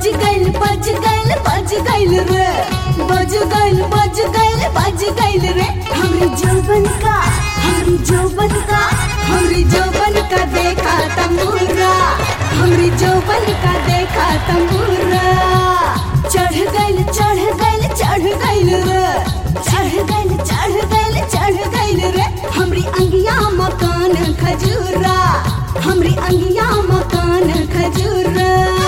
बज गइल बज गइल बज गइल रे बज गइल बज गइल बज गइल रे हमरी जौवन का हमरी जौवन का हमरी जौवन का देखा तमूरा हमरी जौवन का देखा तमूरा चढ़ गइल चढ़ गइल चढ़ गइल रे चढ़ गइल चढ़ गइल चढ़ गइल रे हमरी अंगिया मकान खजूरा हमरी अंगिया मकान खजूरा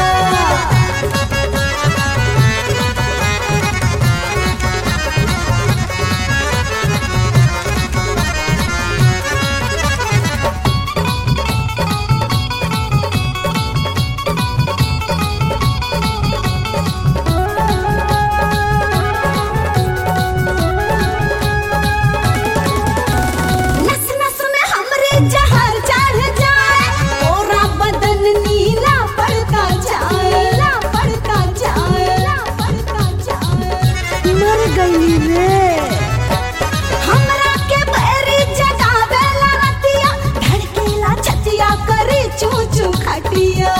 नस नस में हमरे जहर चढ़ जाए पूरा बदन नीला पड़ता जाए नीला पड़ता जाए नीला पड़ता जाए मर गई रे हमरा के बैरी जगावेला रतिया धड़केला छतिया करे चू चू खटिया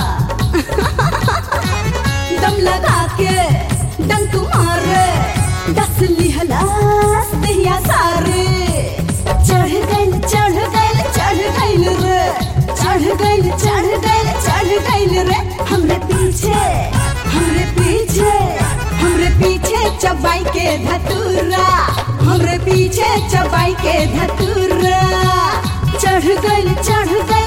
दम लगा के डंक मारे दस लिहलास दहिया सारे चढ़ गइल चढ़ गइल चढ़ गइल रे चढ़ गइल चढ़ गइल चढ़ गइल रे हमरे पीछे हमरे पीछे हमरे पीछे चबाई के धतूरा हमरे पीछे चबाई के धतूरा चढ़ गइल चढ़ गइल